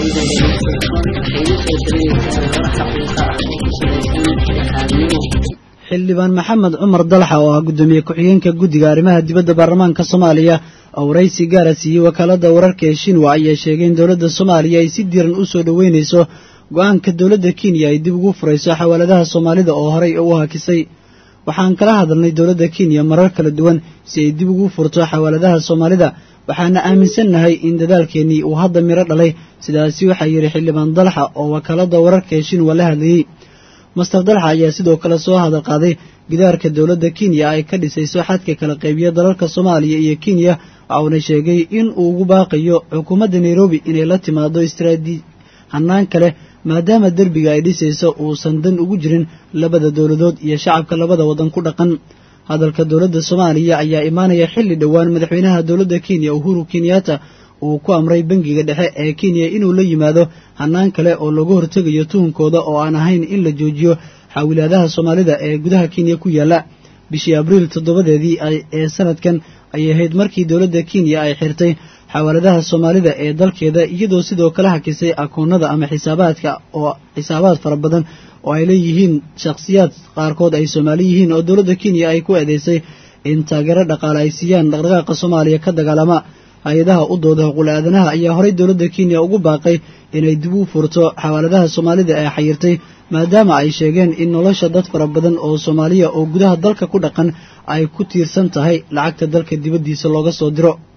xildhibaan maxamed cumar dalxa oo ah guddoomiye ku-xigeenka guddiga arrimaha dibadda baarlamaanka soomaaliya oo waraysi gaara siiyey wakaalada wararka ee shinwa ayaa sheegay in dowladda soomaaliya ay si diiran u soo dhoweynayso go-aanka dowladda kenya ay dib ugu furayso xawaaladaha soomaalida oo horey u hakisay waxaan kala hadalnay dowladda kenya marar kala duwan si ay dib ugu furto xawaaladaha soomaalida waxaana aaminsannahay in dadaalkeennii uu hadda miro dhalay sidaasi waxaa yidhi xildhibaan dalxa oo wakaalada wararka ee shinwa la hadlayey master dalxa ayaa sidoo kale soo hadal qaaday gidaarka dowladda kenya ay ka dhisayso xadka kala qaybiya dalalka soomaaliya iyo kenya waxauna sheegay in uu ugu baaqayo xukuumadda nairobi inay la timaado istaraadi hanaan kale maadaama derbiga ay dhisayso uusan dan ugu jirin labada dowladood iyo shacabka labada waddan ku dhaqan hadalka dowladda soomaaliya ayaa imaanaya xilli dhowaan madaxweynaha dowladda kenya uhuru kenyatta uu ku amray bangiga dhexe ee kenya inuu la yimaado hanaan kale oo lagu hortegayo tuhunkooda oo aan ahayn in la joojiyo xaawilaadaha soomaalida ee gudaha kenya ku yaalla bishii abriil toddobadeedii ee sanadkan ayay ahayd markii dowladda kenya ay xirtay xawaaladaha soomaalida ee dalkeeda iyadoo sidoo kale hakisay akoonada ama xisaabaadka oo xisaabaad fara badan oo ay leeyihiin shakhsiyaad qaarkood ay soomaali yihiin oo dowladda kenya ay ku eedeysay in taageero dhaqaale ay siiyaan dhaqdhaqaaqa soomaaliya ka dagaalama hay-adaha u dooda xuquul aadanaha ayaa horey dowladda kenya ugu baaqay inay dib u furto xawaaladaha soomaalida ee xayirtay maadaama ay sheegeen in nolosha dad fara badan oo soomaaliya oo gudaha dalka ku dhaqan ay ku tiirsan tahay lacagta dalka dibaddiisa looga soo diro